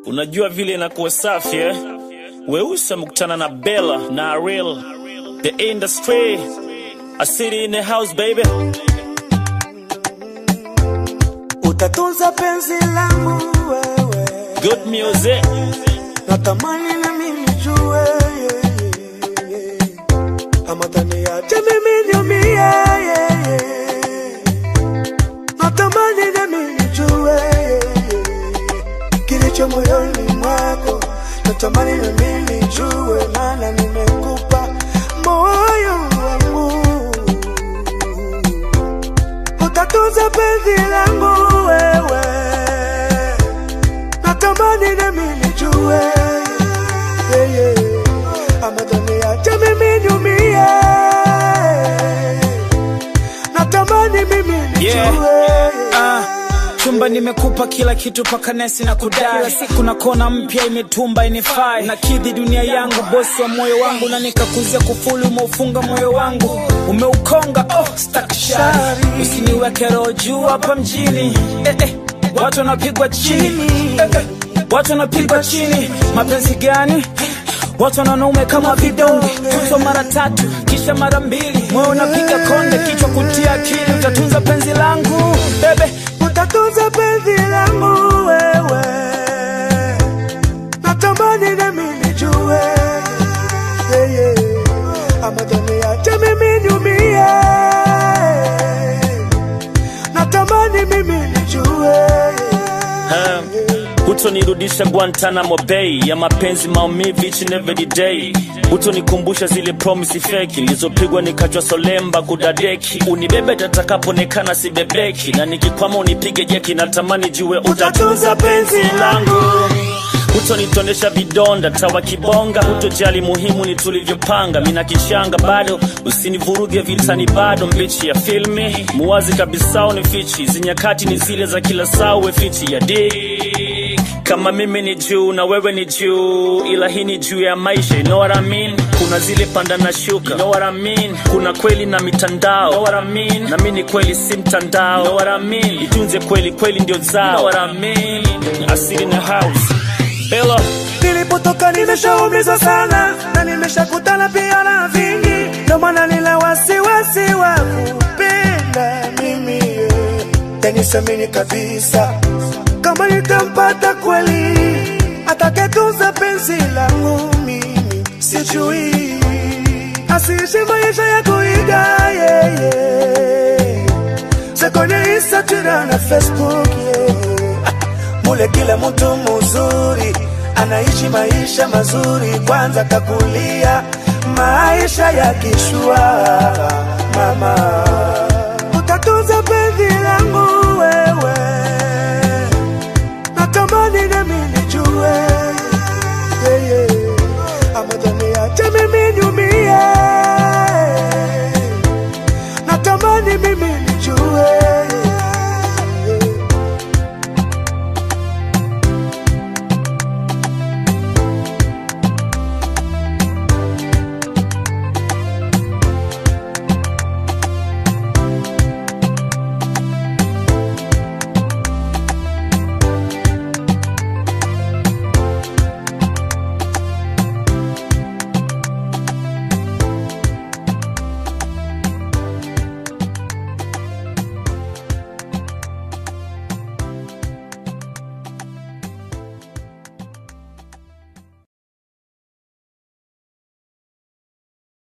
Unajua vile inakuwa safi eh? Weusi amekutana na Bella na Ariel, the industry, a city in the house baby. Utatunza penzi langu wewe, Good music, natamani na mimi jue yeah, yeah, yeah. ama taniache mimi niumie yeah, yeah. natamani na mimi jue yeah, yeah. kilicho moyoni mwako, natamani na mimi jue, maana nimekupa moyo wangu utatunza penzi langu wewe, natamani na mimi jue yeah, yeah. ama taniache mimi niumie, natamani mimi nijue Yeah. Ah, chumba nimekupa kila kitu paka nesi na kudai kila siku na kona mpya imetumba inifai na kidhi dunia yangu bosi wa moyo wangu na nikakuzia kufuli umeufunga moyo wangu umeukonga oh, stakshari usiniweke roho juu hapa mjini eh, eh, watu wanapigwa chini eh, eh, watu wanapigwa chini mapenzi gani Watu wanaume kama vidonge, kutwa mara tatu kisha mara mbili, moyo unapiga konde, kichwa kutia akili, utatunza penzi langu bebe. utatunza penzi langu wewe, natamani na mimi jue yeah, yeah. ama taniache mimi niumie, natamani mimi nijue ha. Hutonirudisha Guantanamo Bay ya mapenzi maumivu each and every day. Hutonikumbusha zile promise fake nilizopigwa nikachwa solemba kudadeki. Unibebe tatakapoonekana sibebeki, na nikikwama unipige jeki. Natamani jue utatunza penzi langu hutonitonesha vidonda tawa kibonga, hutojali muhimu ni tulivyopanga. Mina kichanga bado, usinivuruge vitani bado, mbichi ya filmi muwazi kabisa unifichi, zinyakati ni zile za kila saa, uwe fiti ya dik kama mimi ni juu na wewe ni juu, ila hii ni juu ya maisha, you know what I mean? Kuna zile panda na shuka, you know what I mean? Kuna kweli na mitandao, you know what I mean? Na mimi ni kweli si mtandao, you know what I mean? Itunze kweli, kweli ndio zao, you know what I mean? Asili in the house, Bella. Nilipotoka nimeshaumizwa sana na nimeshakutana pia na vingi, ndo maana nina wasiwasi wa kupenda mimi yeah. Tenisamini kabisa kama nitampata kweli atakayetunza penzi langu mimi, sijui asiishi maisha ya kuiga yeah, yeah. Sekone Instagram na Facebook yeah. Mule kila mtu mzuri anaishi maisha mazuri, kwanza kakulia maisha ya kishua. Mama, utatunza penzi langu wewe, natamani na mimi